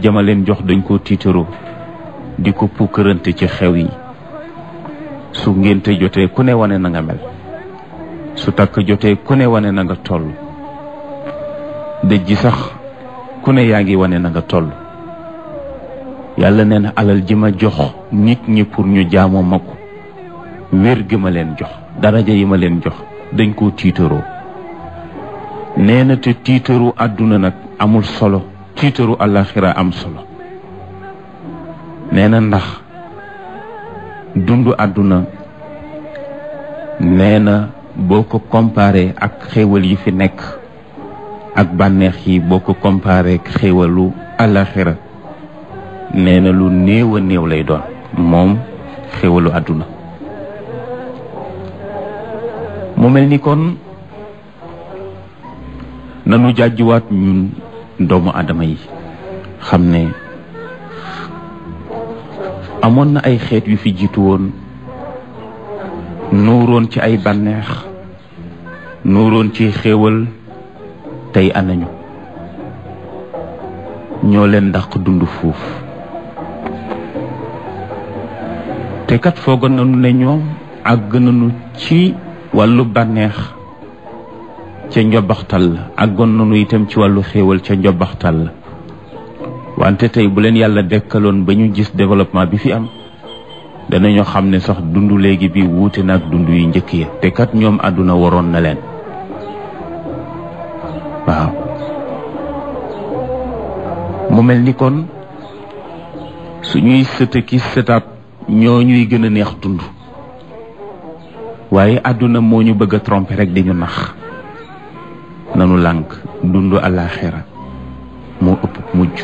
jama leen jox dañ koo tiitaroo di ko pukkërante ci xew yi su ngénte jotee ku ne wane na nga mel su takk jotee ku ne wane na nga toll dëj ji sax ku ne yaa ngi wane na nga toll yàlla nee na alal ji ma jox nit ñi pour ñu jaamoo ma ko wér gi ma leen jox daraja yi ma leen jox dañ koo tiitaroo nee na te tiitaru àdduna nag amul solo tiitaru àllaaxira am solo nee na ndax dundu àdduna nee na boo ko comparé ak xéewal yi fi nekk ak bànneex yi boo ko comparé ak xéewalu àllaaxira nee na lu néew a néew lay doon moom xéewalu àdduna mu mel ni kon nanu jàjjuwaat ñun doomu aadama yi xam ne amoon na ay xeet yu fi jiitu woon nuuroon ci ay bànneex nuuroon ci xéewal tey anañu ñoo leen dàq dund fuuf te kat foogoon nañu ne ñoom àgg nañu ci wàllu bànneex ca njobaxtal la àggoon nañu itam ci wàllu xéewal ca njobaxtal la wante tey bu leen yàlla dekkaloon ba ñu gis développement bi fi am danañu xam ne sax dund léegi bi wuute na ak dund yu njëkk ya te kat ñoom àdduna waroon na leen waaw mu mel ni kon suñuy sëta ki sëtaat ñoo ñuy gën a neex dund waaye àdduna moo ñu bëgg a tromper rek di ñu nax nanu lànk dund àllaaxira moo ëpp mujj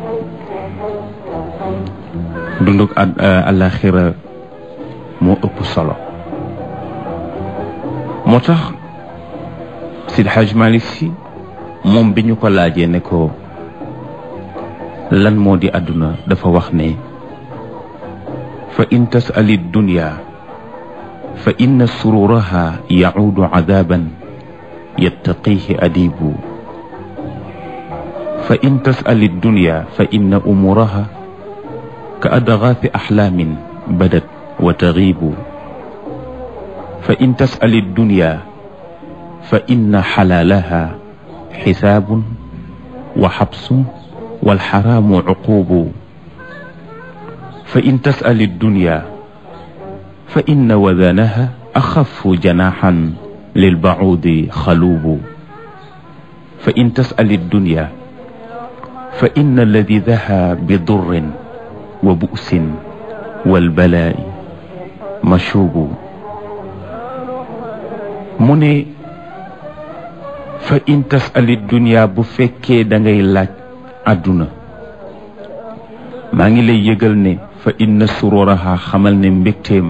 dunduk àllaaxira moo ëpp solo moo tax Seydi Hajj Malick Sy moom bi ñu ko laajee ne ko lan moo di àdduna dafa wax ne fa in tasali dunya fa inna sururaha yacuudu cadaban yattaqihi adibu fa in tasali dunya fa inna umuraha ka adgaafi axlaamin badat wa tagiibu fa in tasali dunya fa inna xalaalaha xisaabun wa xabsun walxaraamu cuquubu fa in tasali dunya fa inna wadanaha axafu janaxan lilbacuudi xaluubu fa in tasali dunya fa inna ladidaha bidurrin wa bu'sin walbalaa'i mashuubu mu ne fa in tasali dunya bu fekkee da ngay laaj àdduna maa ngi lay yëgal ne fa inna sururaha xamal ne mbégteem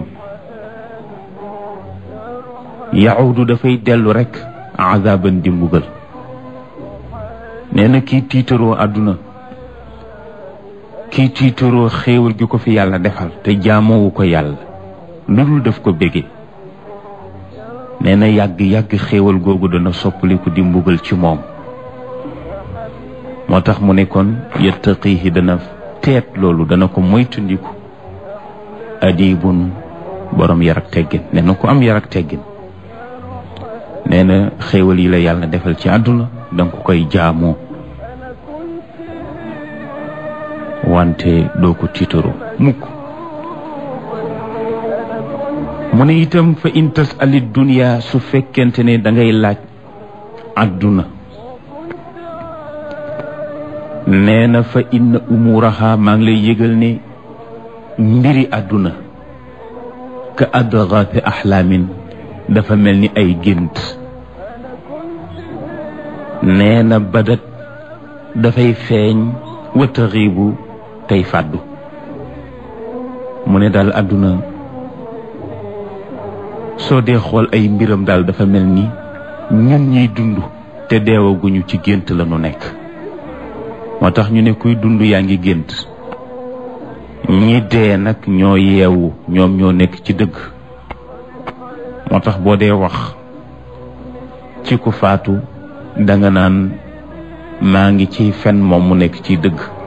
yahudu dafay dellu rekk azaban di mbugal nee na kii tiitaroo àdduna kii tiitaroo xéewal gi ko fi yàlla defal te jaamowu ko yàlla lu dul def ko bége nee na yàgg-yàgg xéewal googu dana soppaliku di mbugal ci moom moo tax mu ne kon yattaqihi dana teet loolu dana ko moytundiku adibun borom yar ak teggin nee na ku am yar ak teggin nee na xéewal yi la yàlla defal ci àdduna danga ko koy jaamoo wante doo ko tiitaru mukk mu ne itam fa in tasali dunya su fekkente ne dangay laaj àdduna nee na fa inna umuraha maa ngi lay yëgal ne mbiri àdduna ka adgaafi axlaamin dafa mel ni ay gént nee na badat dafay feeñ wa taxiibu tey fàddu mu ne daal àdduna soo dee xool ay mbiram daal dafa mel ni ñun ñiy dund te deewaguñu ci gént la nu nekk moo tax ñu ne kuy dund yaa ngi gént ñi dee nag ñoo yeewu ñoom ñoo nekk ci dëgg moo tax boo dee wax ci ku faatu danga naan maa ngi ciy fen moom mu nekk ci dëgg